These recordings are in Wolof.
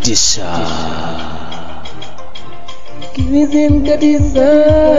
Katisa. Cuisine Katisa.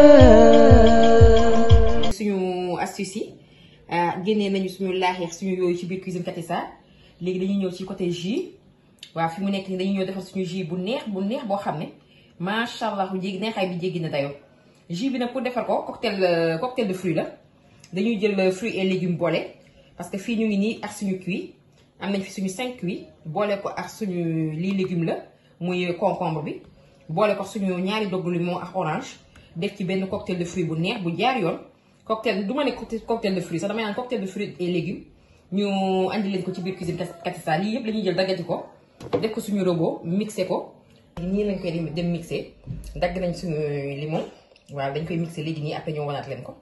suñu astuce yi génnee nañu suñu laaxeex suñu yooyu ci biir cuisine Katisa léegi dañuy ñëw ci côté jus waaw fi mu nekk nii dañuy ñëw defar suñu jus bu neex bu neex boo xam ne macha allah jéggi neexaay bi jéggi na dayoo jus bi nag pour defar ko cocktail cocktail de fruits la dañuy jël fruits et légumes boole parce que fii ñu ngi nii ak suñu cuit am nañ fi suñu 5 cuit boole ko ak suñu lii légume la muy concombre bi boole ko suñu ñaari doggu limon ak orange def ci benn cocktail de fruits bu neex bu jaar yoon cocktail du ma ne cocktail de fruits sax damay naan cocktail de fruits et légumes ñu andi leen ko ci biir cuisine Katisa lii yëpp la ñuy jël daggati ko def ko suñu robot mixé ko. nii lañ koy dem mixé dagg nañ suñu limon waaw dañ koy mixé léegi nii après ñoo wanaat leen ko.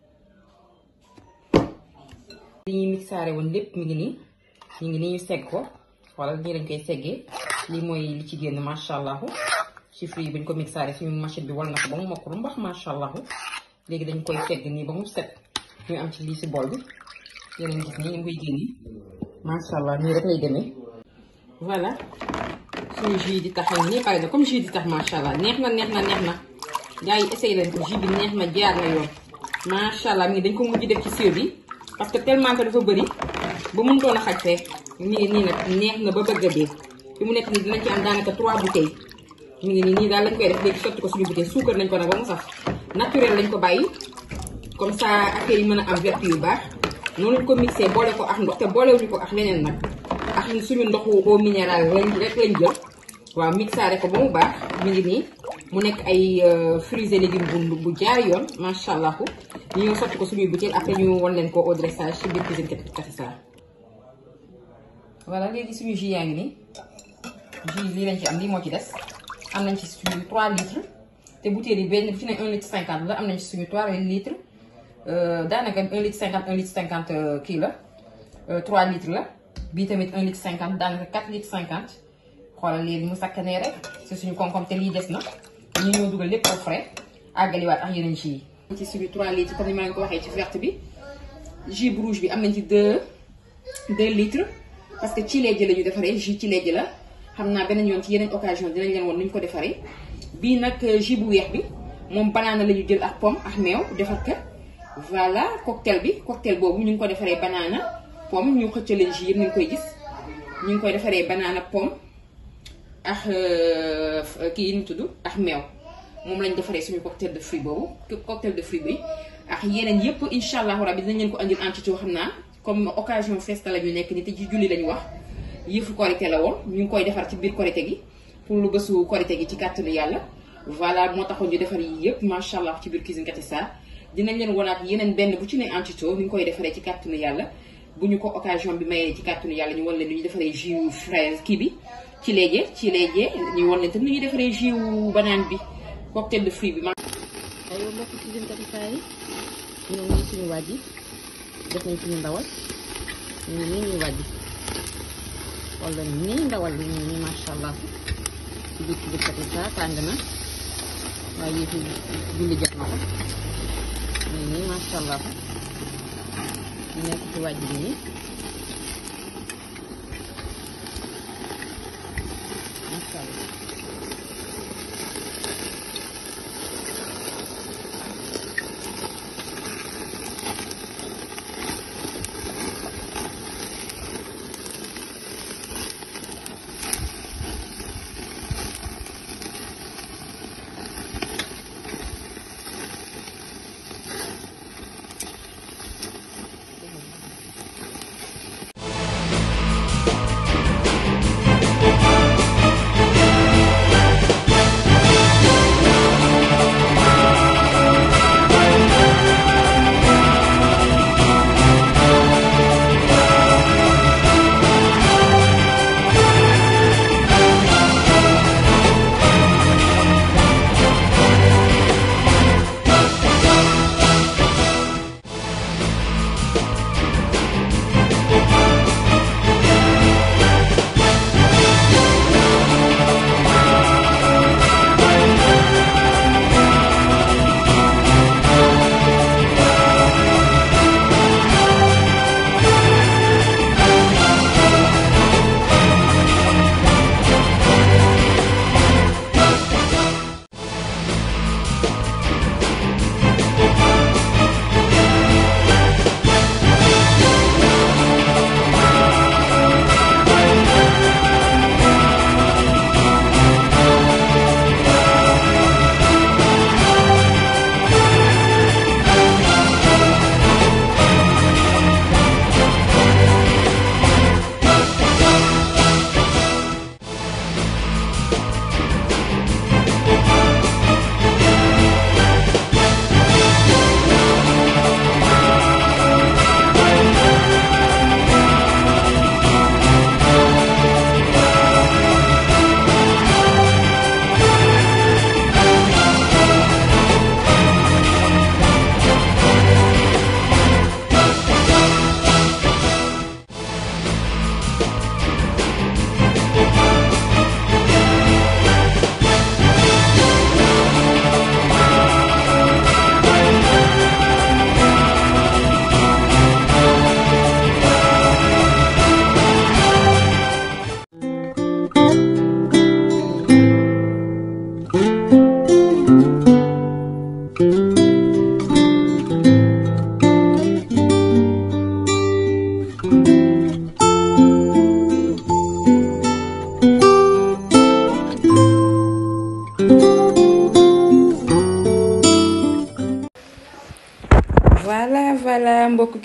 li ñuy mixaare woon lépp mi ngi nii ñu ngi nii ñu segg ko wala nii lañ koy seggee lii mooy li ci génn macha allah ci fruit yi buñ ko mixaare suñu machine bi wal na ko ba mu mokk lu mbax macha allah. léegi dañ koy segg nii ba mu set ñu am ci lii si bool bi yeneen gis nii ñu koy génne macha allah nii rek lay demee voilà suñu jus di tax nii pare na comme jus di tax macha allah neex na neex na neex na gars yi essayé leen ko jus bi neex na jaar na yoon macha allah mii dañ ko mujj def ci siyo bi parce que tellement que dafa bëri ba mënutoon a xaj fee nii nii nag neex na ba bëgg a dee fi mu nekk nii dinañ ci am daanaka 3 bouteilles mi ngi nii nii daal lañ koy def léegi sotti ko suñu bouteille suukar nañ ko nag ba mu saf naturel lañ ko bàyyi comme ça affaire yi mën a am vertu yu baax noonu ko mixé boole ko ak ndox te boolewuñu ko ak leneen nag ak suñu ndoxu eau minérale lañ rek lañ jël waaw mixaare ko ba mu baax mi ngi nii mu nekk ay fruits et légumes bu bu jaar yoon macha allah ñu ñëw sotti ko suñuy bouteille après ñu wan leen ko au dressage ci biir cuisine Katisa. voilà léegi suñu jus yaa ngi nii jus lii lañ ci am lii moo ci des am nañ ci suñu 3 litres. te bouteille yi benn bu ci ne 1 litre 50 la am nañ ci suñu 3 litres daanaka 1 litre 50 1 litre 50 kii la 3 litres la bii tamit 1 litre 50 daanaka 4 litres 50 xoolal léegi mu sakkanee rek si suñu koom-koom te lii des na ñu ñëw dugal lépp au frais àggaliwaat ak yeneen jus yi. ci suñu 3 litres comme ni ma leen ko waxee ci verte bi jus bu rouge bi am nañ ci 2 2 litres parce que ci léegi la ñu defaree jus ci léegi la xam naa beneen yoon ci yeneen occasion dinañ leen woon ni ñu ko defaree. bii nag jus bu weex bi moom banaana la ñu jël ak pomme ak meew defar ko voilà cocktail bi cocktail boobu ñu ngi ko defaree banaana pomme ñu xëccaleen jus yëpp ñu ngi koy gis ñu ngi koy defaree banaana pomme ak kii yi ñu tudd ak meew moom lañ defaree suñu cocktail de fruit boobu cocktail de fruit bi ak yeneen yëpp incha allahu rabi dinañ leen ko andil en tuuti xam naa comme occasion festa la ñu nekk ni te ci julli lañu wax yëfu korité la woon ñu ngi koy defar ci biir korité gi pour lu bésu korité gi ci kàttanu yàlla voilà moo taxoon ñu defar yi yëpp macha allah ci biir cuisine Katisa dinañ leen wanaat yeneen benn bu ci ne antito ni ñu koy defaree ci kàttanu yàlla bu ñu ko occasion bi mayee ci kàttanu yàlla ñu wan leen nu ñu defaree jus fraise kii bi ci léegi ci léegi ñu wan leen tam nu ñuy defaree jus banane bi cocktail de fruit bi. aywa mbokk cuisine Katisa yi ñoo ngi suñu wàjj yi def nañ suñu ndawal ñu ngi nii ñuy wàjj wala nii ndawal bi ñu nii macha allah. ci biir ci biir Katisa tàng na waaye yëfi julli jot na ko nii nii macha allah ñu nekk ci wàjj bi nii macha allah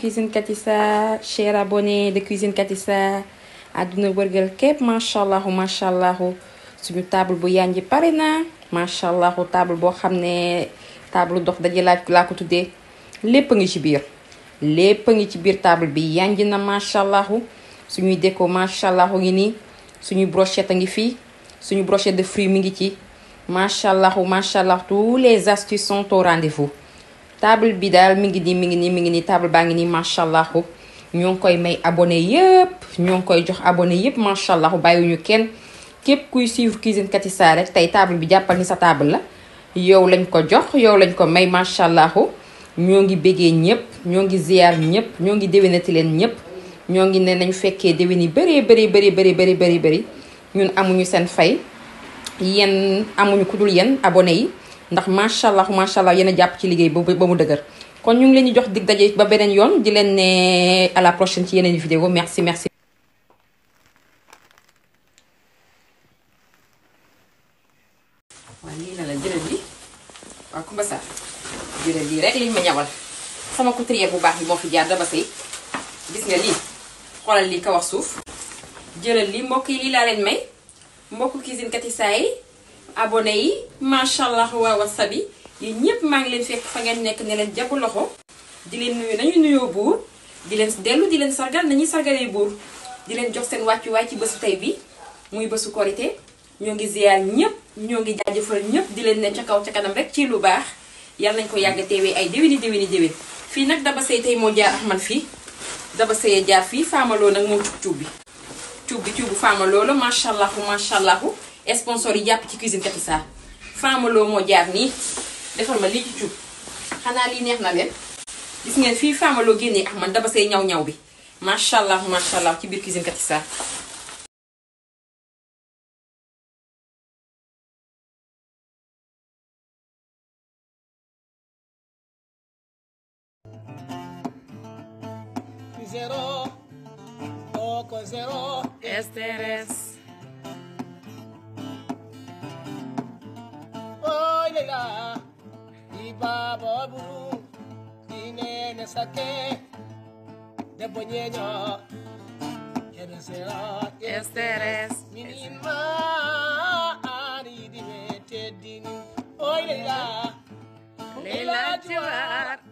Cuisine Katissa chers abonnés de Cuisine Katissa àdduna wërgal képp macha allah macha allah suñu table bu yanji pare na macha allah table boo xam ne table dox daje laaj laa ko tuddee lépp a ngi ci biir. lépp a ngi ci biir table bi yanji na macha allah suñuy déco macha allah ngi nii suñuy brochette a ngi fii suñu brochette de fruits mi ngi ci macha allah macha allah tous les astuces sont au rendez-vous. table bi daal mi ngi nii mi ngi nii mi ngi nii table baa ngi nii macha allah ñoo ngi koy may abonné yëpp ñoo ngi koy jox abonné yëpp macha allah bàyyiwuñu kenn képp kuy suivre Cuisine Katissa rek tey table bi jàppal ni sa table la yow lañ ko jox yow lañ ko may macha allah ñoo ngi béggee ñëpp ñoo ngi ziar ñëpp ñoo ngi déwénati leen ñëpp ñoo ngi ne nañ fekkee déwén yi bëree bëri bëri bëri bëri bëri bëri ñun amuñu seen fay yéen amuñu ku dul yéen abonné yi ndax macha allah macha allah yéen a jàpp ci liggéey ba ba mu dëgër kon ñu ngi leen di jox dig daje ba beneen yoon di leen ne à la prochaine ci yeneen vidéo merci merci. waaw lii na la jëlal bi waaw Kumba Sarr jëlal lii rek liñ ma ñawal sama couturière bu baax bi moo fi jaar daba sëy gis nga lii xoolal lii ka wax suuf jëlal lii mbokk yi lii laa leen may mbokk Cuisine Katissa yi abonné yi macha allah waa wasabi yi ñëpp maa ngi leen fekk fa ngeen nekk ne leen jàpp loxo di leen nuyu nañu nuyoo buur di leen dellu di leen sargal nañuy sargalee buur di leen jox seen wàccuwaay ci bésu tey bi muy bésu korité ñoo ngi ziar ñëpp ñoo ngi jaajëfal ñëpp di leen ne ca kaw ca kanam rek ci lu baax yàlla nañ ko yàgg teewee ay déwéni déwéni déwén fii nag daba sëy tey moo jaar ak man fii daba sëyee jaar fii faamaloo nag moo cub cuub bi cuub bi cuubu faamaloo la macha allah macha allah sponsor yi jàpp ci Cuisine Katissa faamaloo moo jaar nii defal ma lii ci cuub xanaa lii neex na leen gis ngeen fii faamaloo génnee ak man daba sëy ñaw ñaw bi macha allah macha allah ci biir Cuisine Katissa Zero, poco zero, Esteres. Oy lela, di baba buru, di nene sake, de boñeño, quiero ser Esteres. minima, ani di me teddini. Oy lela, Leila Tiwar.